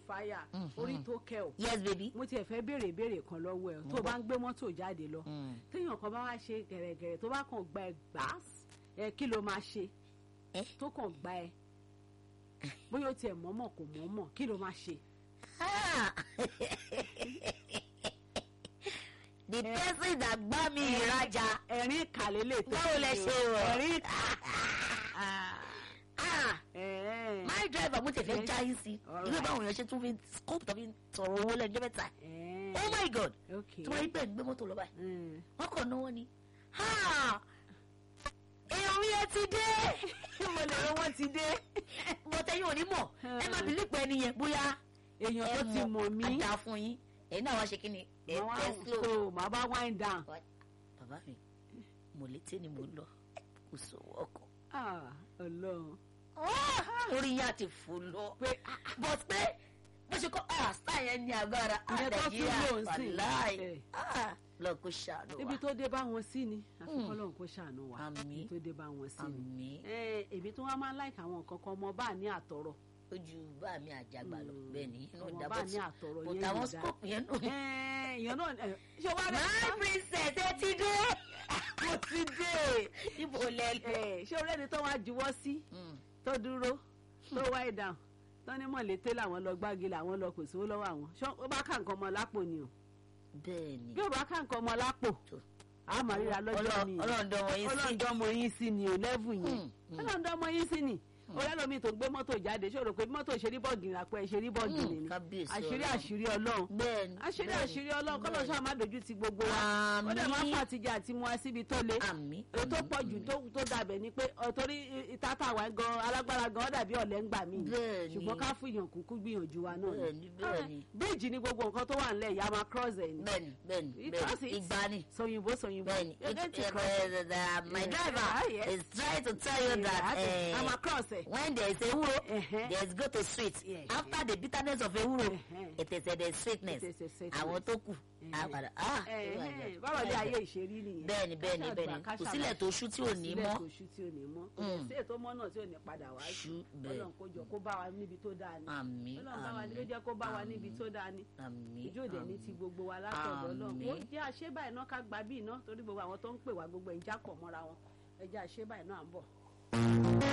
fire Mhm. orí tó kẹ o yes baby. mo tiẹ̀ fẹ́ béèrè ìbéèrè kan lọ́wọ́ ẹ̀ tó o bá ń gbé mọ́tò jáde lọ Mm. téèyàn kan bá wá ṣe gẹ̀rẹ́gẹ̀rẹ́ tó bá kàn gba ẹ gbàás ẹ kí ló máa ṣe Eh? tó kàn gba ẹ bóyá o tiẹ̀ mọ̀ọ́mọ̀ kò mọ̀ọ́mọ̀ kí ló máa ṣe. Ah. the person that gbá mi ìrajà ẹ̀rín ìkàlẹ̀ lè tó báwo lẹ ṣe rọ. ẹ̀rín Ah. ẹ̀ẹ́n. my driver mo ti fẹ́ Yes. já yín sí All ilé right. báwọn èèyàn ṣe tún fi scope tàbí tọrọ owó lẹ́nu mẹ́ta ẹ̀ẹ́n. oh my god ok tí wọ́n rí bẹ́ẹ̀ ń gbé mọ́tò lọ báyìí Mm. wọ́n kàn náwó ni Ha! èèyàn mi ẹ ti dé mo lè rọ wọ́n ti dé. bọ́tẹ́ yóò ní mọ̀ ẹ má bìlí pẹ́ nìyẹn bóyá èèyàn tó ẹ ti mọ̀ mí àdá fún yín ẹ̀yin náà wá ṣe kí ni ẹ màá tẹ́ wá slow so màá bá wind down. bàbá mi mo létí ni mo lọ kò sówó ọkọ̀ Ah, Ọlọ́run orí yá ti fò lọ pé but pé bó ṣe kọ́ ah star yẹn ní agbára ah Ìyẹn tó tún nàìjíríà lò ń sìn. wàláì Eh. ah lọ kó ṣàánú ibi wa tó dé bá wọn sí ni àfi Mm. kọ́lọ́run kó ṣàánú wa Àmín. ibi tó dé bá wọn sí ni. àmì Eh, èmi tó wá máa ń láìka àwọn nǹkan kan ọmọ bá ní àtọ̀rọ̀ ojú bá mi àjàgbà lọ Mm. bẹ́ẹ̀ ni inú ọmọ ìdábọ̀ bá tí ní àtọ̀rọ̀ kò yẹn táwọn yóò dá. scope yẹn nù. Eh, èèyàn náà eh, ṣé wàá my rẹ̀ princess ẹ ti dé mo ti dé ibo lẹ lọ. Eh, ṣé orí ẹni tó wá juwọ́ sí Mm. tó dúró tó wáyé dáhùn tó ní mọ̀lété làwọn lọ gbági làwọn lọ kò sówó lọ́wọ́ àwọn ṣé ó bá ká nǹkan ọmọ lápò ni o bẹ́ẹ̀ ni bí ó bá ká nǹkan ọmọ lápò Tó. a máa ríra lọ́jọ́ mi ọlọ́run dán wọn yín sí. ọlọ́ndọ́mọ yín sí ni ò lẹ́vù yẹn Mm, mm. ọlọ́ndọ́mọ yín sí ni ọ̀rẹ́ lomi tó gbé mọ́tò jáde ṣòro pé mọ́tò ṣerí bọ́ọ̀gì àpò ẹ̀ṣerí bọ́ọ̀gì Mm, ni kábíyèsí àṣírí Ọlọ́run. àṣírí ọlọ́run bẹ́ẹ̀ ni àṣírí bẹ́ẹ̀ ni, àṣírí ọlọ́run kọ́lọ́ bẹ́ẹ̀ ni. ṣáà má dojú ti gbogbo wa ó dẹ̀ má Àmín. fàtijọ́ àti mu wá síbi tó le àmì èyí tó pọ̀ jù tó tó dàbẹ̀ ni pé ọ̀tọ́rí ìtàtà wa gan alágbára gan ó dàbí ọ̀lẹ́ ń gbà mí Bẹ́ẹ̀ ni. ṣùgbọ́n ká fún èèyàn kúkú gbìyànjú wa náà bẹ́ẹ̀ ni bẹ́ẹ̀ ni bíìjì ni gbogbo nǹkan tó wà nílẹ̀ ìyá máa cross ẹ̀ ni bẹ́ẹ̀ ni bẹ́ẹ̀ ni You bẹ́ẹ̀ cross ni it. ìgbà ni. sọyìnbó sọyìnbó Bẹ́ẹ̀ni, You're going to it- cross uh, it. the- the- my Yeah. driver Ah, yes. is trying to tell you that Yeah, I'm uh, across it. when there is ewuro, Uh-huh. there is go to sweet. Yeah, After the bitterness of ewuro, Uh-huh. it is uh, the sweetness. It is a sweetness. Àwọn tó kù, á padà, ah, Eh, oh my eh, God. báwo ni Oh my ayé God. ìṣerí nìyẹn Bẹ́ẹ̀ni, bẹ́ẹ̀ni, Ká bẹ́ẹ̀ni. ṣàgbà, ká Kò sílẹ̀ ṣàlàyé. tó ṣú tí ò ní sílẹ̀ mọ́. tó ṣú tí ò ní mọ́ kò Mm. sí ètò mọ́ náà tí ò ní padà wá Ṣú, bẹ́ẹ̀. Ọlọ́run kó jọ kó bá wa níbi tó dáa ni Àmín, Ọlọ́run bá wa níbi àmín, jẹ́ kó bá wa níbi tó dáa ni Àmín, ìjọ òde ní ti àmín. gbogbo wa látọ̀dọ̀ Ọlọ́run Àmín. ó jẹ́ àṣebáyé náà ká gba bí iná torí gbogbo àwọn tó ń pè wá gbogbo ẹ̀ ń jápọ̀ mọ́ra wọn ẹ jẹ́ àṣebáyé náà à ń bọ̀.